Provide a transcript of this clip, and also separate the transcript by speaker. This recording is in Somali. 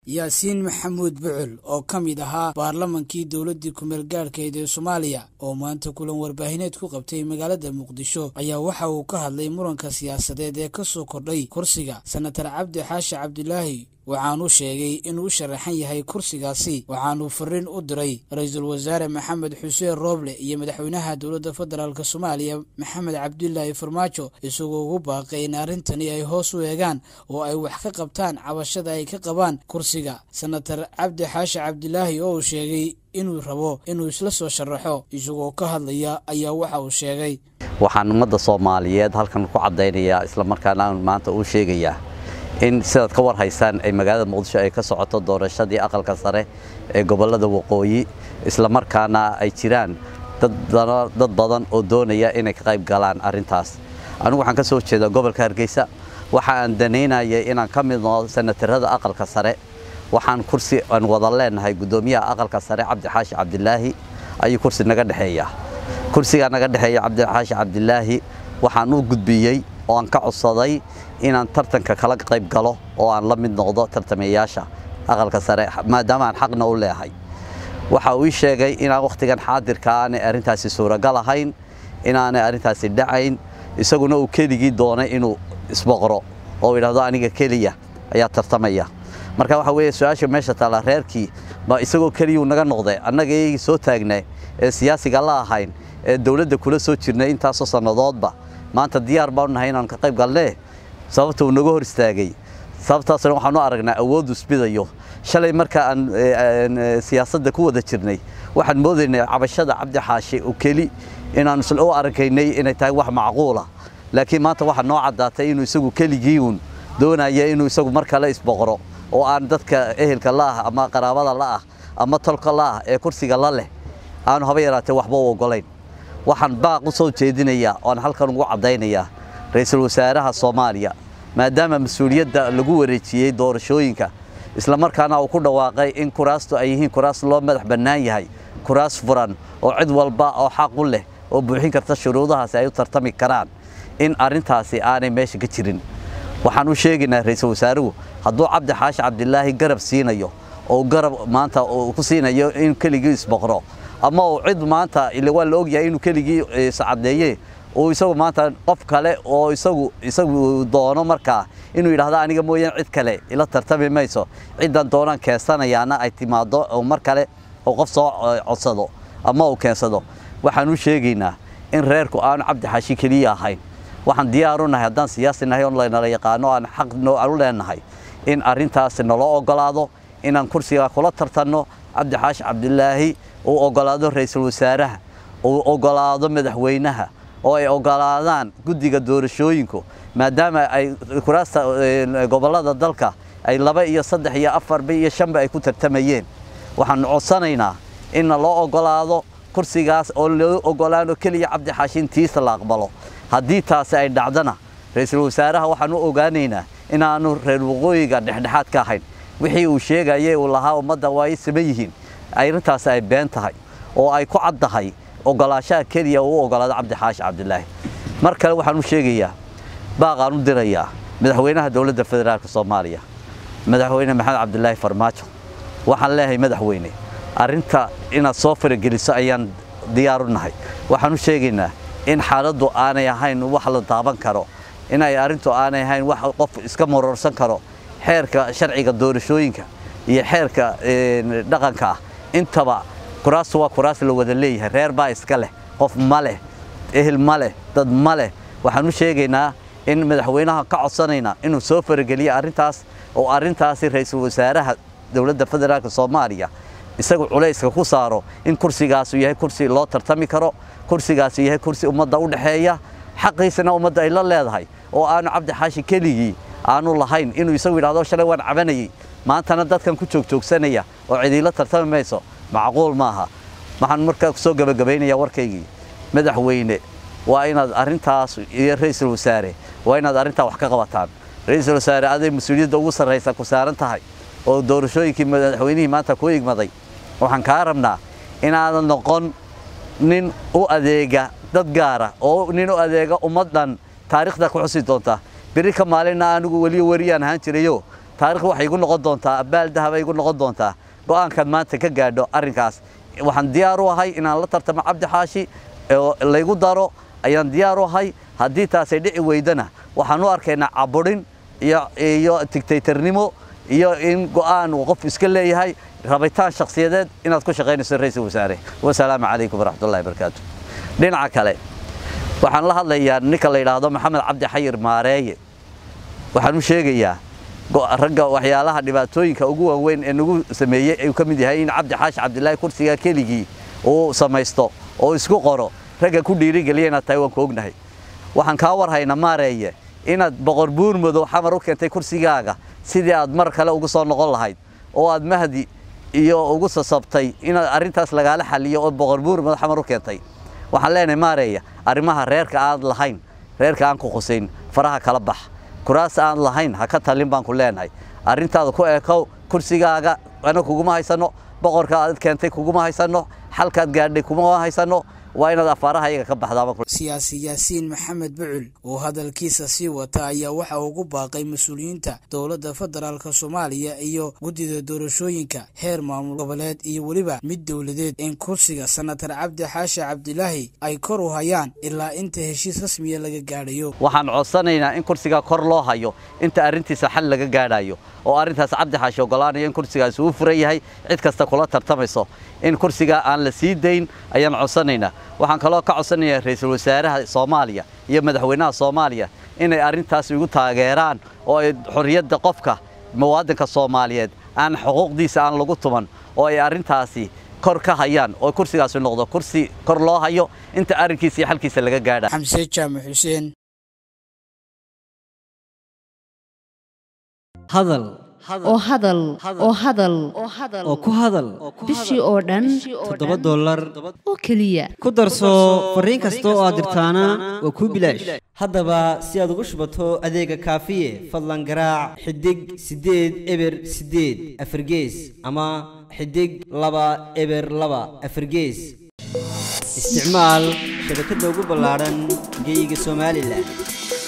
Speaker 1: yaasiin maxamuud bucul oo ka mid ahaa baarlamankii dowladdii kumeel gaadhkeed ee soomaaliya oo maanta kulan warbaahineed ku qabtay magaalada muqdisho ayaa waxa uu ka hadlay muranka siyaasadeed ee ka soo kordhay kursiga senatar cabdi xaashi cabdilaahi waxaanuu sheegay inuu u sharaxan yahay kursigaasi waxaanuu fariin u diray ra-iisul wasaare maxamed xuseen rooble iyo madaxweynaha dowladda federaalk soomaaliya maxamed cabdilaahi farmaajo isagoo ugu baaqay in arrintani ay hoos u eegaan oo ay wax ka qabtaan cabashada ay ka qabaan kursiga senatar cabdi xaashi cabdilaahi oo uu sheegay inuu rabo inuu isla soo sharaxo isagoo ka hadlaya ayaa waxa uu sheegay
Speaker 2: waxaan ummadda soomaaliyeed halkan ku caddaynayaa islamarkaana aan maanta uu sheegayaa in sidaad ka war haysaan ay magaalada muqdisho ay ka socoto doorashadii aqalka sare ee gobollada waqooyi islamarkaana ay jiraan dad badan oo doonaya inay ka qayb galaan arrintaas anigu waxaan ka soo jeedaa gobolka hargeysa waxa aan danaynayay inaan ka mid noqdo senatarada aqalka sare waxaan kursi aan wada leenahay guddoomiyaha aqalka sare cabdixaashi cabdilaahi ayuu kursi naga dhexeeya kursigaa naga dhexeeya cabdixaashi cabdilaahi waxaan u gudbiyey oo aan ka codsaday inaan tartanka kala qayb galo oo aan la mid noqdo tartamayaasha aqalka sare maadaama aan xaqna u leehay waxa uu ii sheegay inaan wakhtigan xaadirka aanay arrintaasi suuragal ahayn inaanay arrintaasi dhacayn isaguna uu keligii doonay inuu isboqro oo yidhahdo aniga keliya ayaa tartamaya marka waxa weeye su-aasha meesha taalla reerkii ma isagoo keliyuu naga noqday annaga iyagii soo taagnay ee siyaasiga la ahayn ee dowladda kula soo jirnay intaasoo sannadoodba maanta diyaar baanu nahay inaan ka qayb galnee sababta uu naga hor istaagay sababtaasna waxaanu aragnaa awooddu isbidayo shalay marka aan siyaasadda ku wada jirnay waxaan moodaynay cabashada cabdi xaashi oo keli inaan isla u arkaynay inay tahay wax macquula laakiin maanta waxaa noo caddaatay inuu isagu keligii uun doonaya inuu isagu mar kale isboqro oo aan dadka ehelka la'ah ama qaraabada la'ah ama tolka la'ah ee kursiga la leh aanu haba yaraatee waxba u oggolayn waxaan baaq u soo jeedinayaa oan halkan ugu caddaynayaa ra-iisul wasaaraha soomaaliya maadaama mas-uuliyadda lagu wareejiyey doorashooyinka islamarkaana uu ku dhawaaqay in kuraastu ay yihiin kuraas loo madax bannaan yahay kuraas furan oo cid walba oo xaq u leh oo buuxin karta shuruudahaasi ay u tartami karaan in arrintaasi aanay meesha ka jirin waxaan u sheegaynaa ra-iisul wasaaruhu hadduu cabdi xaashi cabdilaahi garab siinayo oo garab maanta uu ku siinayo in keligii isboqro ama uu cid maanta ile waa la ogyahay inuu keligii iscadeeye uu isagu maanta qof kale oo isagu isagu doono markaa inuu yidhaahdo aniga mooyaan cid kale ila tartami mayso ciddan doonaan keensanayaana ay timaado oo mar kale oo qof soo codsado ama uu keensado waxaan u sheegaynaa in reerku aanu cabdi xaashi keliya ahayn waxaan diyaaru nahay haddaan siyaasi nahay oo laynala yaqaano aan xaq u leenahay in arrintaasi naloo oggolaado inaan kursigaa kula tartanno cabdi xaashi cabdilaahi uu oggolaado ra-iisul wasaaraha uu oggolaado madaxweynaha oo ay oggolaadaan guddiga doorashooyinku maadaama ay kuraasta gobollada dalka ay laba iyo saddex iyo afarba iyo shanba ay ku tartamayeen waxaanu codsanaynaa inna loo oggolaado kursigaas oo loo oggolaano keliya cabdi xaashin tiisa la aqbalo haddii taasi ay dhacdana ra-iisul wasaaraha waxaan u ogaanaynaa inaanu reer waqooyiga dhexdhexaad ka ahayn wixii uu sheegayay uu lahaa ummadda waa ay saman yihiin arrintaasi ay been tahay oo ay ku caddahay oggolaashaha keliya uu u oggolaado cabdi xaashi cabdilaahi mar kale waxaan u sheegayaa baaqaan u dirayaa madaxweynaha dowladda federaalk soomaaliya madaxweyne maxamed cabdilaahi farmaajo waxaan leeyahay madaxweyne arrinta inaad soo farageliso ayaan diyaar u nahay waxaan u sheegaynaa in xaaladdu aanay ahayn wax la taaban karo inay arrintu aanay ahayn wax qof iska marorsan karo xeerka sharciga doorashooyinka iyo xeerka dhaqanka ah intaba kuraastu waa kuraas la wada leeyahay reer baa iska leh qof ma leh ehel ma leh dad ma leh waxaan u sheegaynaa in madaxweynaha ka codsanaynaa inuu soo farageliyo arrintaas oo arrintaasi ra-iisul wasaaraha dowladda federaalk soomaaliya isagu culayska ku saaro in kursigaasu yahay kursi loo tartami karo kursigaasu yahay kursi ummadda u dhexeeya xaqiisana ummadda ay la leedahay oo aanu cabdi xaashi keligii aanu lahayn inuu isagu yidhahdo shalay waan cabanayey maantana dadkan ku joogjoogsanaya oo cidiila tartami mayso macquul maaha waxaan markaa kusoo gabagabaynayaa warkaygii madaxweyne waa inaad arrintaas iyo ra-iisul wasaare waa inaad arrintaa wax ka qabataan ra-iisul wasaare aday mas-uuliyadda ugu sarraysa ku saaran tahay oo doorashooyinkii madaxweynihii maanta ku igmaday waxaan kaa rabnaa inaadan noqon nin u adeega dad gaara oo nin u adeega ummaddan taariikhda ku xusi doonta beri ka maalinna anigu weliyo weriyaan ahaan jirayo taarikhda waxay igu noqon doontaa abaal dahaba igu noqon doontaa go'aankan maanta ka gaadho arrinkaas waxaan diyaar u ahay inaan la tartamo cabdi xaashi oo laygu daro ayaan diyaar u ahay haddii taasay dhici weydana waxaan u arkaynaa caburin iyo tigtaytarnimo iyo in go'aan uu qof iska leeyahay rabitaan shakhsiyadeed inaad ku shaqaynayso ra-iisul wasaare wasalaamu calaykum waraxmatullahi barakaatu dhinaca kale waxaan la hadlayaa ninka la yidhaahdo maxamed cabdi xayir maareeye waxaan u sheegayaa ragga waxyaalaha dhibaatooyinka ugu waaweyn ee nagu sameeyey ayuu ka mid yahay in cabdi xaashi cabdilaahi kursiga keligii uu samaysto oo isku qoro ragga ku dhiirigeliya inaad tahay waan ku ognahay waxaan kaa warhaynaa maareeye inaad boqor buur madow xamar u keentay kursigaaga sidii aad mar kale ugu soo noqon lahayd oo aad mahdi iyo ugu sasabtay inaad arrintaas lagaala xaliyo oo boqor buur madow xamar u keentay waxaan leenahay maareeya arrimaha reerka aad lahayn reerka aan ku qusayn faraha kala bax kuraas aan lahayn ha ka talin baan ku leenahay arrintaada ku eekow kursigaaga ana kuguma haysano boqorka aad keentay kuguma haysano xalkaad gaadhay kuma haysano waa inaad afaaraha iyaga ka baxdaaba
Speaker 1: siyaasi yaasiin maxamed bucul oo hadalkiisa sii wata ayaa waxa ugu baaqay mas-uuliyiinta dowladda federaalk soomaaliya iyo guddida doorashooyinka heer maamul goboleed iyo weliba mid dowladeed in kursiga senatar cabdi xaashi cabdilaahi ay kor u hayaan ilaa inta heshiis rasmiya laga gaadhayo
Speaker 2: waxaan codsanaynaa in kursigaa kor loo hayo inta arrintiisa xal laga gaadhayo oo arrintaas cabdi xaashi ogolaanayo in kursigaasi uu furan yahay cid kasta kula tartamayso in kursigaa aan la sii dayn ayaan codsanaynaa waxaan kaloo ka codsanayaa ra-iisul wasaaraha soomaaliya iyo madaxweynaha soomaaliya inay arrintaas igu taageeraan oo ay xorriyadda qofka muwaadinka soomaaliyeed aan xuquuqdiisa aan lagu tuman oo ay arrintaasi kor ka hayaan oo kursigaasi noqdo kursi kor loo hayo inta arrinkiisa iyo xalkiisa laga gaadha
Speaker 1: xamse jaamac xuseen
Speaker 3: hadal
Speaker 4: oo hadal oo hadal
Speaker 3: oo ku hadal
Speaker 4: bishii oo dhan
Speaker 3: toddoba dollar
Speaker 4: oo keliya
Speaker 3: ku darso fariin kasta oo aad dirtaana waa kuu bilaash haddaba si aad ugu shubato adeega kaafiye fadlan garaac xidig siddeed eber siddeed afargees ama xidig laba eber laba afargees isticmaal shabakadda ugu ballaadhan geyga somalilan